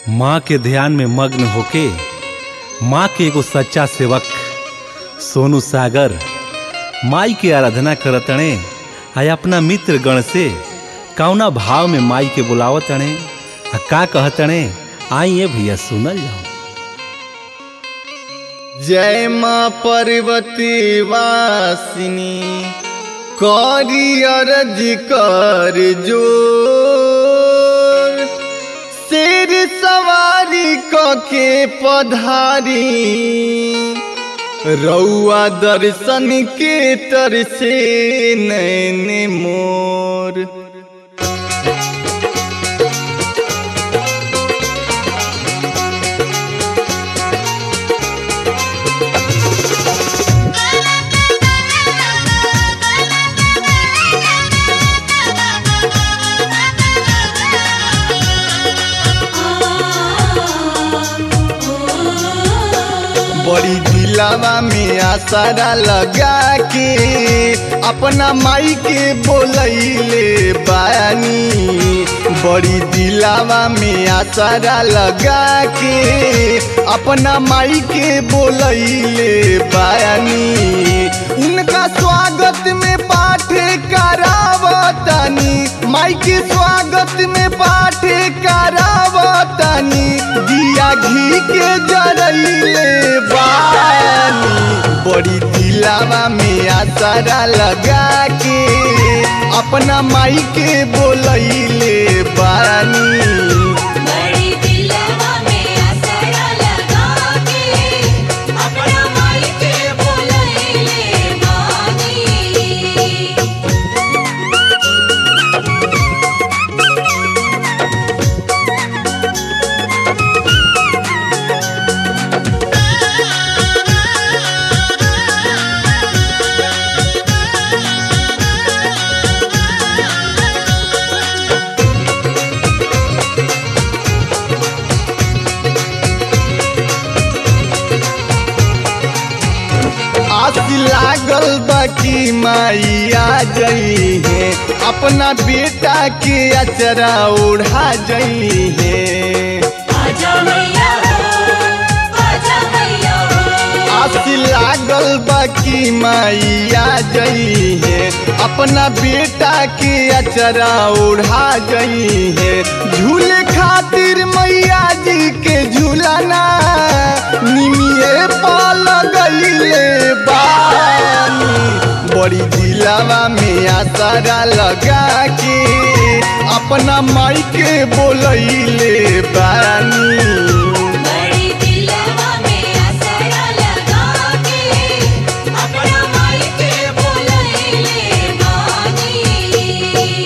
माँ के ध्यान में मग्न होके माँ के एगो सच्चा सेवक सोनू सागर माई के आराधना करतणे आ अपना मित्र गण से कौना भाव में माई के बुलावतणे आ का कहतणे आइए भैया सुनल जाओ जय माँ पार्वती वासिनी करी अरज कर जोर शेर सवारी कके पधारी रउआ दर्शन के तर से नैन मोर बड़ी दिलावा में आसारा लगा के अपना माई के बोलैले बानी बड़ी दिलावा में आसारा लगा के अपना माई के बोलैले बानी उनका स्वागत में पाठ करावतानी माई के स्वागत में पाठ करावतानी दिया घी के जरैले बानी बड़ी दिलावा में आसारा लगा के अपना माई के बोलैले बानी बड़ी दिलवा में असरा लगा के अपना माई के बोलैले बानी आस लागल बाकी माई आ जई है अपना बेटा के अचरा ओढ़ा जई है आजा मैया हो आजा मैया हो आस लागल बाकी माई आ जई है अपना बेटा के अचरा ओढ़ा जई है झूले खातिर मैया जी के झूलाना निमिए पाल गईले बानी बड़ी दिलावा में आसारा लगा के अपना माई के बोलैले बानी बड़ी दिलवा में असरा लगा के अपना माई के बोलैले बानी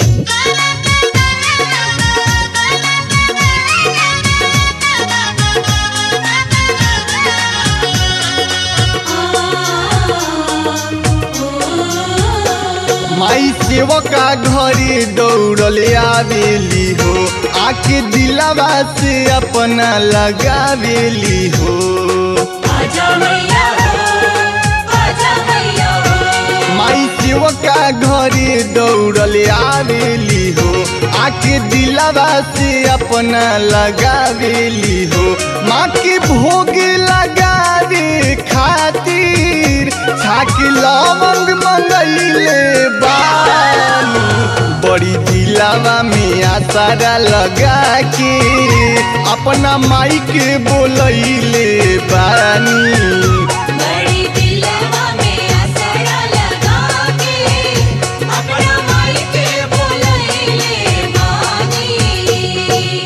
माई सेवका घरे दौड़ल आवेली हो आके दिलावा से अपना लगावेली हो आजा मैया हो आजा मैया हो माई सेवका घरे दौड़ल आवेली हो आके दिलावा से अपना लगावेली हो माँ के भोग लगावे खातिर छाक लवंग मंगैले बानी बड़ी दिलावा में आसारा लगा के अपना माई के बोलैले बानी बड़ी दिलवा में असरा लगा के अपना माई के बोलैले बानी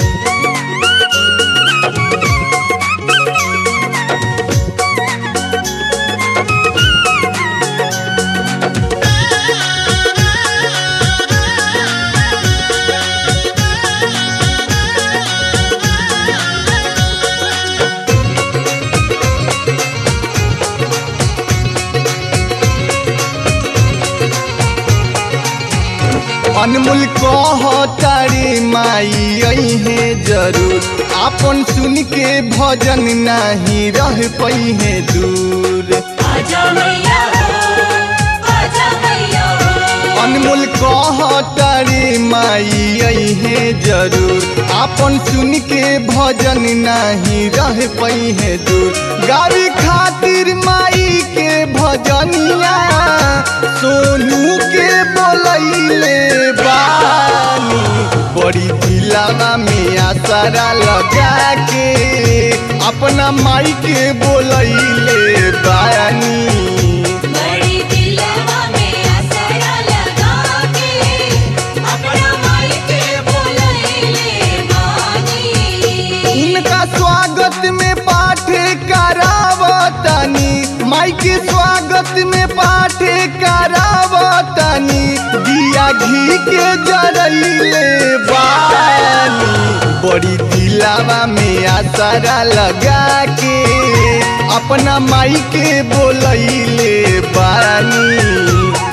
अनमोल कह तारी माई आई है जरूर आपन सुन के भजन नहीं रह पई है दूर आजा मैया हो आजा मैया हो अनमोल कह तारी माई आई है जरूर आपन सुन के भजन नहीं रह पई है दूर गावी खातिर माई के भजनिया सोनू के बोलैले बानी बड़ी दिलावा में आसरा लगा के अपना माई के बोलैले बानी बड़ी दिलवा में असरा लगा के अपना माई के बोलैले बानी इनका स्वागत में पाठ करावतनी माई के स्वागत में पाठ करावतनी दिया घी के जरैले बानी बड़ी दिलावा में आसरा लगा के अपना माई के बोलैले बानी